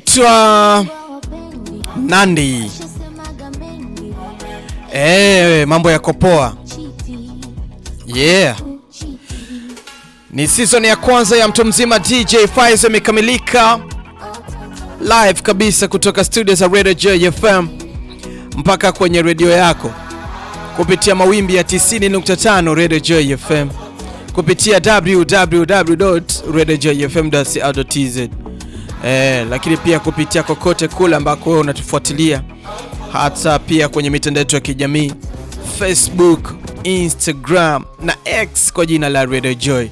anaitwa Nandi. Eh, mambo yako poa. Yeah. Ni season ya kwanza ya mtu mzima DJ Faizo imekamilika live kabisa kutoka studio za Radio Joy FM mpaka kwenye redio yako kupitia mawimbi ya 90.5 Radio Joy FM kupitia www.radiojoyfm.co.tz eh, lakini pia kupitia kokote kule ambako wewe unatufuatilia, hata pia kwenye mitandao yetu ya kijamii Facebook, Instagram na X kwa jina la Radio Joy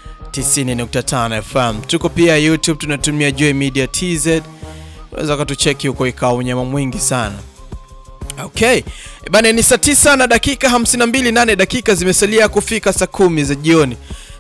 90.5 FM. Tuko pia YouTube, tunatumia Joy Media TZ. Unaweza kutucheki huko, ikawa unyama mwingi sana. Okay. Bana ni saa 9 na dakika 52, nane dakika zimesalia kufika saa kumi za jioni,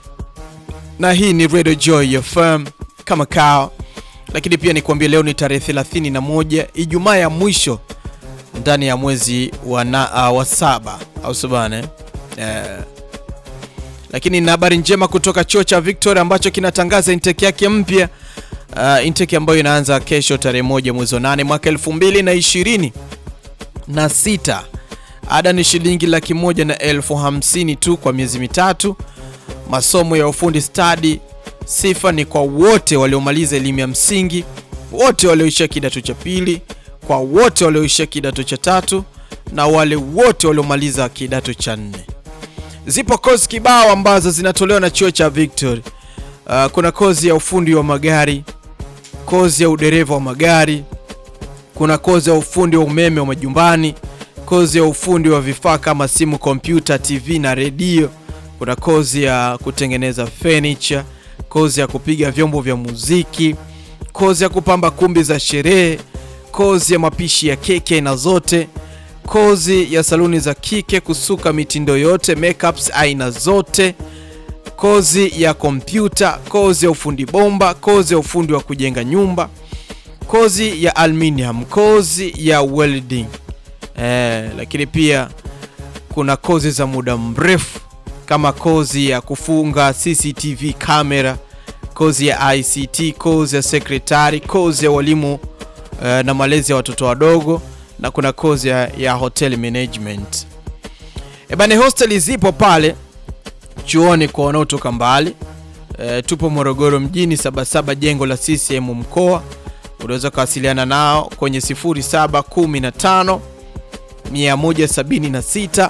na hii ni Radio Joy FM kama kao, lakini pia nikwambia leo ni tarehe 31 Ijumaa ya mwisho ndani ya mwezi wa, na, uh, wa saba au sabane eh. Lakini na habari njema kutoka chuo cha Victoria ambacho kinatangaza intake yake mpya uh, intake ambayo inaanza kesho tarehe moja mwezi wa nane mwaka 2020 na sita. Ada ni shilingi laki moja na elfu hamsini tu kwa miezi mitatu. Masomo ya ufundi stadi. Sifa ni kwa wote waliomaliza elimu ya msingi, wote walioishia kidato cha pili, kwa wote walioishia kidato cha tatu na wale wote waliomaliza kidato cha nne. Zipo kozi kibao ambazo zinatolewa na chuo cha Victory. Uh, kuna kozi ya ufundi wa magari, kozi ya udereva wa magari kuna kozi ya ufundi wa umeme wa majumbani, kozi ya ufundi wa vifaa kama simu, kompyuta, TV na redio. Kuna kozi ya kutengeneza furniture, kozi ya kupiga vyombo vya muziki, kozi ya kupamba kumbi za sherehe, kozi ya mapishi ya keki aina zote, kozi ya saluni za kike, kusuka mitindo yote, makeups aina zote, kozi ya kompyuta, kozi ya ufundi bomba, kozi ya ufundi wa kujenga nyumba kozi ya aluminium, kozi ya welding eh, lakini pia kuna kozi za muda mrefu kama kozi ya kufunga CCTV kamera, kozi ya ICT, kozi ya sekretari, kozi ya walimu eh, na malezi ya watoto wadogo, na kuna kozi ya, ya hotel management. Ebane, hosteli zipo pale chuoni kwa wanaotoka mbali. Eh, tupo Morogoro mjini, Sabasaba, jengo la CCM mkoa unaweza kuwasiliana nao kwenye 0715 176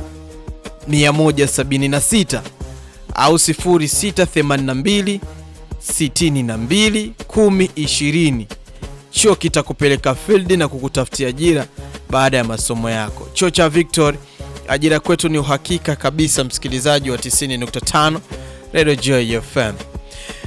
176 au 0682 62 1020. Chuo kitakupeleka field na kukutafutia ajira baada ya masomo yako. Chuo cha Victory, ajira kwetu ni uhakika kabisa. Msikilizaji wa 90.5 Radio Joy FM.